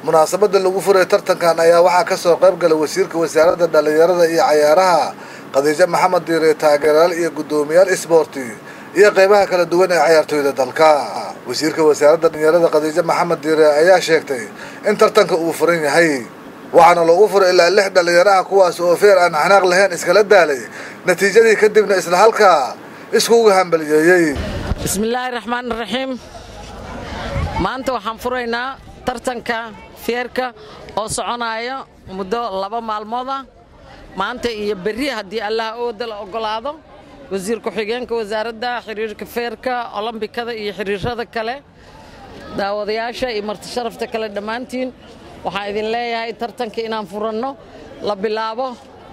munaasabada lagu furay tartankan ayaa waxaa kasoo qayb galay wasiirka wasaaradda dhalinyarada iyo cayaaraha khadiijo maxamed diire taageerayaal iyo guddoomiyaal isboorti iyo qeybaha kala duwan ee cayaartooyda dalka wasiirka wasaaradda dhalinyarada khadiijo maxamed diire ayaa sheegtay in tartanka uu furan yahay waxaana loogu furay ilaa lix dhalinyaro ah kuwaas oo feer aan xanaaq lahayn iskala daalay natiijadii kadibna isla halkaa iskuuga hambaliyeeyey bismillaahi raxmaan raxiim maanta waxaan furaynaa tartanka feerka oo soconaya muddo laba maalmood ah maanta iyo berri haddii allaha ooda la oggolaado wasiir ku-xigeenka wasaaradda xiriirka feerka olombikada iyo xiriirada kale daawadayaasha iyo martisharafta kale dhammaantiin waxaan idin leeyahay tartanka inaan furanno la bilaabo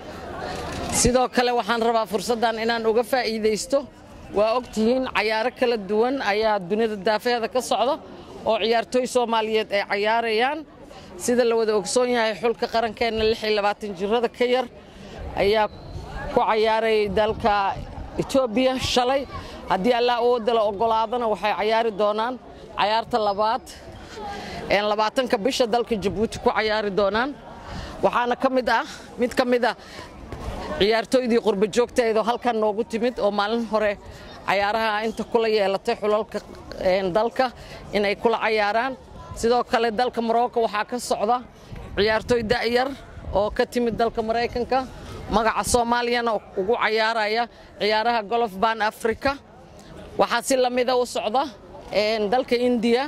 sidoo kale waxaan rabaa fursaddan inaan uga faa'iidaysto waa og tihiin cayaaro kala duwan ayaa dunida daafaheeda ka socda oo ciyaartooy soomaaliyeed ay cayaarayaan sida la wada ogsoon yahay xulka qarankeenna jirada ka yar ayaa ku cayaarayay dalka etoobiya shalay haddii allah ooda la oggolaadana waxay cayaari doonaan cayaarta labaad labaatanka bisha dalka jabuuti ku cayaari doonaan waxaana ka mid ah mid ka mid ah ciyaartooydii qurba joogteedoo halkan noogu timid oo maalin hore cayaaraha inta kula yeelatay xulalka dalka inay kula cayaaraan sidoo kale dalka morocco waxaa ka socda ciyaartooy da'yar oo ka timid dalka maraykanka magaca soomaaliyana ugu cayaaraya ciyaaraha golof ban africa waxaa si lamida u socda dalka indiya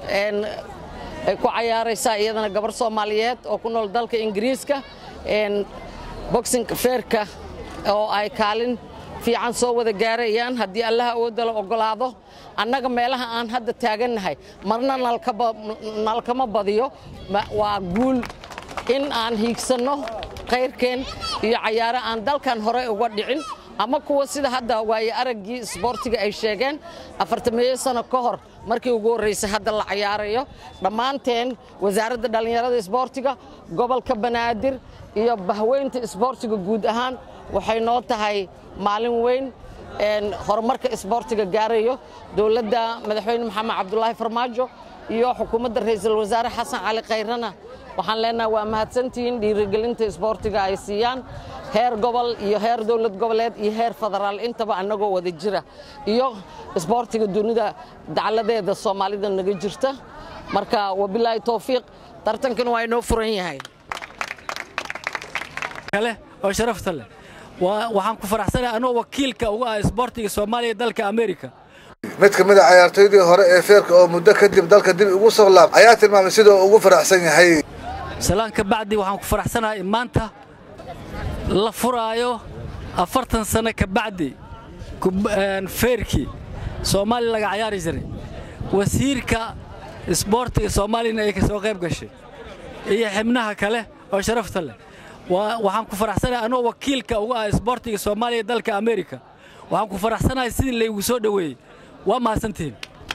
ay ku cayaaraysaa iyadana gabar soomaaliyeed oo ku nool dalka ingiriiska boxinka feerka oo ay kaalin fiican soo wada gaarayaan haddii allaha ooda la oggolaado annaga meelaha aan hadda taagannahay marna nalkama badiyo waa guul in aan hiigsanno kayrkeen iyo cayaaro aan dalkan hore uga dhicin ama kuwa sida hadda waaye araggii isboortiga ay sheegeen afartameeyo sano ka hor markii ugu horraysay hadda la cayaarayo dhammaanteen wasaaradda dhallinyarada isboortiga gobolka banaadir iyo bahweynta isboortiga guud ahaan waxay noo tahay maalin weyn horumarka isboortiga gaarayo dowladda madaxweyne maxamed cabdulaahi farmaajo iyo xukuumadda ra'iisul wasaare xasan cali khayrana waxaan leenahay waa mahadsantihiin dhiirigelinta isboortiga ay siiyaan heer gobol iyo heer dowlad goboleed iyo heer federaal intaba annagoo wada jira iyo isboortiga dunida dacladeeda soomaalida naga jirta marka wabilaahi towfiiq tartankan waa inoo furan yahay kale oo sharafta leh waxaan ku faraxsanahay anoo wakiilka uga ah isboortiga soomaaliya dalka amerika mid ka mid a cayaartooydii hore ee feerka oo muddo kadib dalka dib ugu soo laab ayaa tilmaamay sidoo ugu faraxsan yahay salaan ka bacdi waxaan ku faraxsanahay in maanta la furaayo afartan sano ka bacdi feerkii soomaaliya laga cayaari jiray wasiirka isboortiga soomaaliyana ay ka soo qayb gashay iyo xibnaha kale oo sharafta leh waxaan ku faraxsanahay anoo wakiilka uga ah isboortiga soomaaliya dalka amerika waxaan ku faraxsanahay sidii laygu soo dhoweeyey waa mahadsantihiin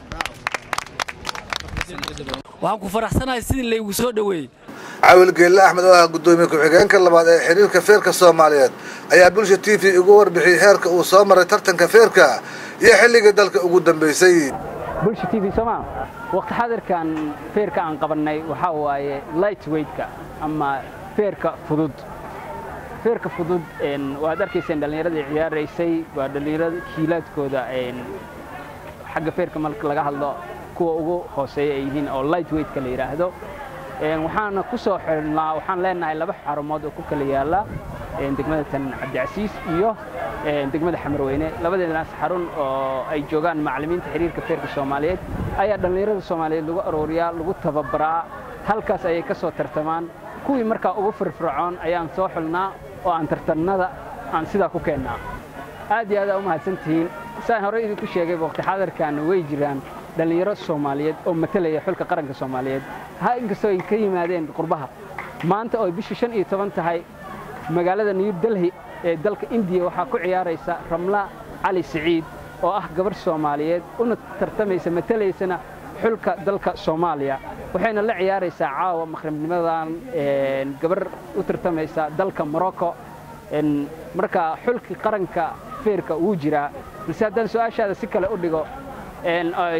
waxaan ku faraxsanahay sidii laygu soo dhoweeyey cawil geelle axmed oo ah guddoomiye ku-xigeenka labaad ee xiriirka feerka soomaaliyeed ayaa bulsha t v ugu warbixiyey heerka uu soo maray tartanka feerka iyo xilligii dalka ugu dambaysay bulsha t v sooma waqti xadirkan feerka aan qabannay waxaa waaye light weightka ama feerka fudud feerka fudud waad arkayseen dhallinyaradii ciyaaraysay waa dhallinyarada kiilaadkooda xagga feerka marka laga hadlo kuwa ugu hooseeya ay yihiin oo light weightka la yidhaahdo waxaana ku soo xirnaa waxaan leenahay laba xarumood oo ku kala yaala degmada tan cabdicasiis iyo degmada xamarweyne labadeedanaas xarun oo ay joogaan macallimiinta xiriirka feerka soomaaliyeed ayaa dhallinyarada soomaaliyeed lagu arooriyaa lagu tababaraa halkaas ayay ka soo tartamaan kuwii markaa ugu firfircoon ayaan soo xulnaa oo aan tartannada aan sidaa ku keennaa aad iyo aadaa u mahadsantihiin saan horey idinku sheegay waqti xaadirkaana way jiraan dhallinyaro soomaaliyeed oo matalaya xulka qaranka soomaaliyeed ha inkastoo ay ka yimaadeen qurbaha maanta oo bishii shan iyo toban tahay magaalada new delhi ee dalka indiya waxaa ku ciyaaraysa ramla cali siciid oo ah gabarh soomaaliyeed una tartamaysa matalaysana xulka dalka soomaaliya waxayna la ciyaaraysaa caawa maqribnimadan gabarh u tartamaysa dalka morocco marka xulkii qaranka feerka wuu jiraa balse haddaan su-aashaada si kale u dhigo ay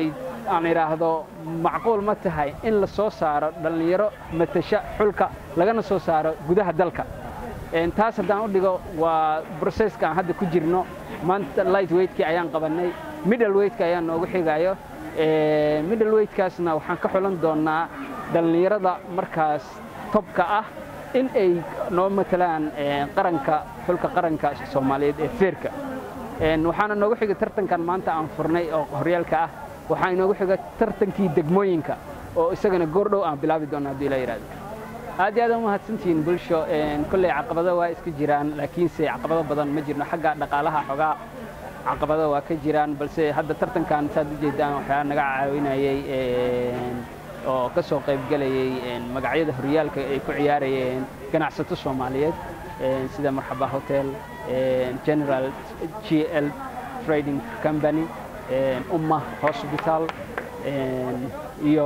aan idhaahdo macquul ma tahay in la soo saaro dhallinyaro matasha xulka lagana soo saaro gudaha dalka taas haddaan u dhigo waa broseska aan hadda ku jirno maanta light weightkii ayaan qabannay middle weightka ayaan noogu xigayo middle weighkaasna waxaan ka xulan doonnaa dhallinyarada markaas tobka ah in ay noo matalaan qaranka xulka qaranka soomaaliyeed ee feerka waxaana noogu xigay tartankan maanta aan furnay oo horyaalka ah waxaa inoogu xiga tartankii degmooyinka oo isagana goordhow aan bilaabi doonna haddii la yidhahdo aad iyo aad u mahadsantihiin bulsho kolley caqabado waa iska jiraan laakiinse caqabado badan ma jirno xagga dhaqaalaha xogaa caqabado waa ka jiraan balse hadda tartankan saad u jeedaan waxaa naga caawinayay oo ka soo qaybgelayay magacyada horyaalka ay ku ciyaarayeen ganacsato soomaaliyeed sida marxaba hotel general g l trading company umma hospital iyo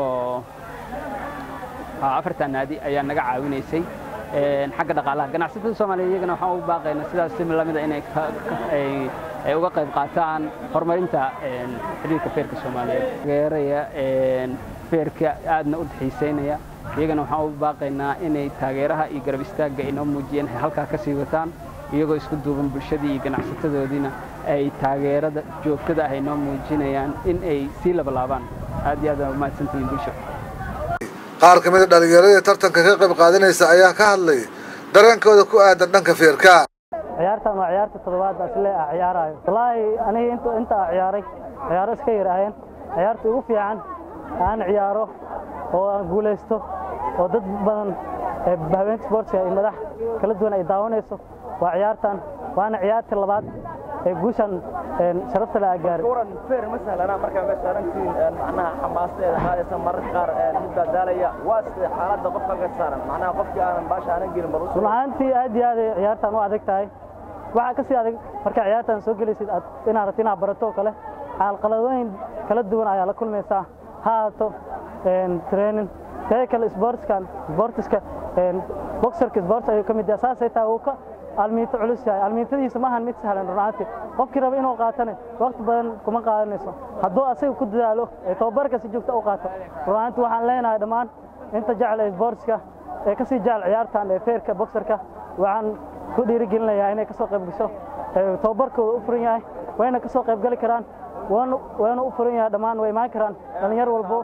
afartan naadi ayaa naga caawinaysay xagga dhaqaalaha ganacsatada soomaaliya iyagana waxaan u baaqaynaa sidaas si lamida inay ay uga qayb qaataan horumarinta xiriirka feerka soomaaliyeed taageeraya feerka aadna u xiisaynaya iyagana waxaan u baaqaynaa inay taageeraha iyo garab istaagga ay noo muujiyeen ay halkaa ka sii wataan iyagoo isku duuban bulshadii iyo ganacsatadoodiina ay taageerada joogtada ah ay noo muujinayaan in ay sii labalaabaan aad iyo aad waa mahadsantihiin bulsho qaar ka mida dhallinyaradii tartanka ka qayb qaadanaysa ayaa ka hadlay dareenkooda ku aadan dhanka feerka ciyaartan waa ciyaarta toddobaad asle ah ciyaarayo wallaahi aniga inta inta aan ciyaaray ciyaaro iska yar ahayn ciyaarta ugu fiican aan ciyaaro oo aan guulaysto oo dad badan ee habeenta sportska iyo madax kala duwan ay daawanayso waa ciyaartan waana ciyaarta labaad ee guushan sharafta la gaaray kuran feer ma sahlana markaa meesha saarantiin macnaha xamaasadeeda qaadaysa mararka qaar mid baa daalaya waa sidee xaaladda qofka halka saaran macnaha qofkii aanan baasha aanan gelin barus run ahaantii aad iyo aad ay ciyaartan u adag tahay waxaa ka sii adag markaa ciyaartan soo gelaysid aad inaad rabto inaad barato oo kale xaalqaladooyin kala duwan ayaa la kulmaysaa ha haato training tee kale sportskan sportiska boxerka sports ayuu ka mid yahay saasay tahay uu ka almiinto culus yahay almiintadiisa maahan mid sahlan run ahaantii qofkii raba inuu qaatane waqti badan kuma qaadanayso hadduu asaga ku dadaalo ee tababarka si joogta u qaato run ahaantii waxaan leenahay dhammaan inta jecel ee sportska ee ka sii jecel ciyaartan ee feerka boxerka waxaan ku dhiirigelinayaa inay ka soo qayb gasho tababarkooda u furan yahay wayna ka soo qayb gali karaan waana u furan yahay dhammaan way imaan karaan dhallinyar walbo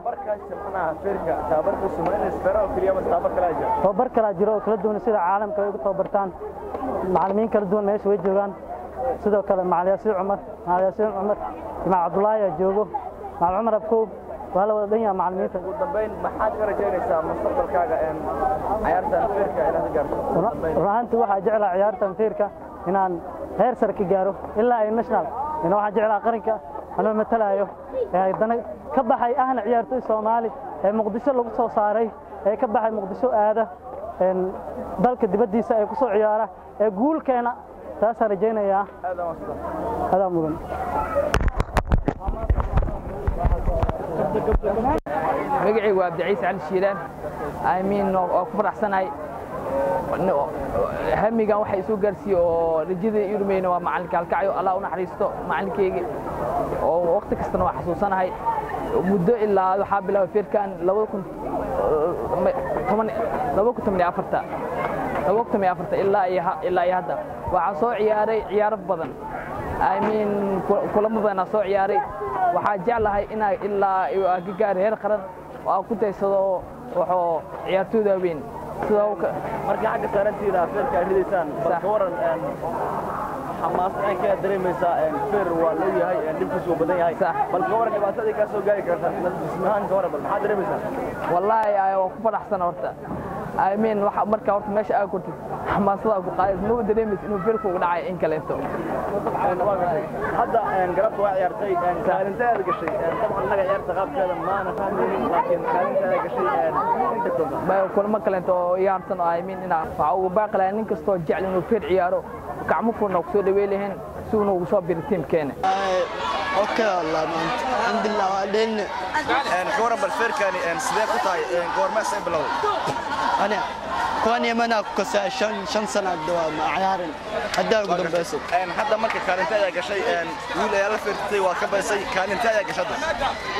tababar kalaa jiro oo kala duwan sida caalamka ay ugu tababartaan macallimiin kala duwan meesha way joogaan sidoo kale macali yaasiin cumar macali yaasiin cumar imaam cabdullaahi ayaa joogo macali cumar abkow waa la wada dhan yaha macallimiinta ugu dambayn maxaad ka rajaynaysaa mustaqbalkaaga ciyaartan feerka inaad gaarto run ahaantii waxaa jeclaa ciyaartan feerka inaan heer sare ka gaaro ilaa ay national ina waxaan jeclaa qaranka anoo matalaayo ee haddana ka baxay ahna ciyaartoy soomaali ee muqdisho lagu soo saaray ee ka baxay muqdisho aada dalka dibaddiisa ee ku soo ciyaara ee guulkeena taasaan rajaynayaa adaa mudan magacaygu waa abdiciise cali shiilaan amiin waa ku faraxsanahay hamigan waxa isoo gaarsiiye oo rajada ii rumayna waa macalinka halkacyo allah u naxariisto macalinkeyga oo waqti kastana waa xasuusanahay muddo ilaa waxaa bilaabay feerkan ilaa iyo hadda waxaa soo ciyaaray ciyaaro badan amiin kulamo badanaa soo ciyaaray waxaa jeclahay inaa ilaa ka gaari heer qaran oo aan ku daysado waxoo ciyaartooyda waaweyn marka xagga saarantiina feerka aad ridaysaan bal ka waran xamaasad aan kaa dareemaysaa feer waa loo yahay dhibkiisu waa badan yahay bal ka waran dhibaatadii kaa soo gaari karta dhismahaan ka waran bal maxaad dareemaysaa wallaahi waa ku faraxsan horta amiin marka horta meesha aa kortid xamaasada ku qaadaysa maba dareemaysa inuu feerku ugu dhacay in kaleeto hadda galabta waa ciyaartay kaalintaada gashay dabcan annaga ciyaarta qaabkeeda maana fahmaynin laakiin kaalintaada gashay kulamo kaleeto oo iyaarsan oo amiin inaa waxaa ugu baaqi lahaa nin kastoo jecel inuu feer ciyaaro gacmo furna ku soo dhawey lahayn si uuna ugu soo biri tiimkeena اوكي والله ما انت الحمد لله وبعدين ka waran bal feerkani sidee ku tahay goormee say bilowday انا كوني منا كسا شن شن سنه دوام عيارن هدا قدام بس hadda marka kaalintaada gashay wiil ayaa la feertay waa ka baysay kaalintaada gashada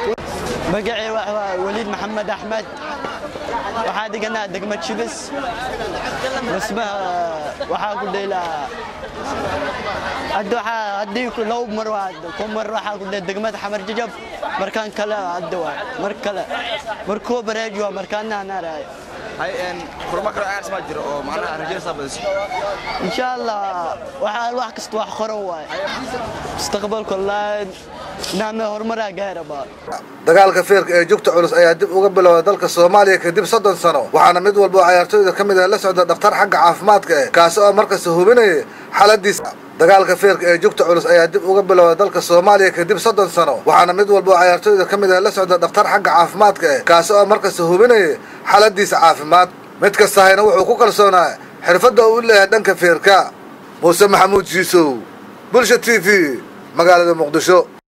magacay waa waliid maxamed axmed waxaa deganaa degmad shibis dhismaha waxaa ku dheelaa hadda waxaa haddii labo mar waa ku mar waxaa ku dheel degmada xamar jajab markaan kale hadda waa mar kale markuu bareeji waa markaana anaaraayo kulamo kale ayars maa jiro oo macnaha rajaynaysaa badiso insha allah waxaa wax kasta wax qoran waaye mustaqbalka wallaahi naame horumaraa gaarabaa dagaalka feerka ee jugta culus ayaa dib uga bilowday dalka soomaaliya kadib soddon sano waxaana mid walba oo cayaartooyda ka mid ah la socda dhakhtar xagga caafimaadka eh kaasi oo markasta hubinaya xaaladiisa dagaalka feerka ee jugta culus ayaa dib uga bilowday dalka soomaaliya kadib soddon sano waxaana mid walba oo cayaartooyda ka mid ah la socda dhakhtar xagga caafimaadka eh kaasi oo markasta hubinaya xaaladiisa caafimaad mid kastahayna wuxuu ku kalsoonaa xirfadda uu u leeyahay dhanka feerka muuse maxamuud jiisow bulsha t v magaalada muqdisho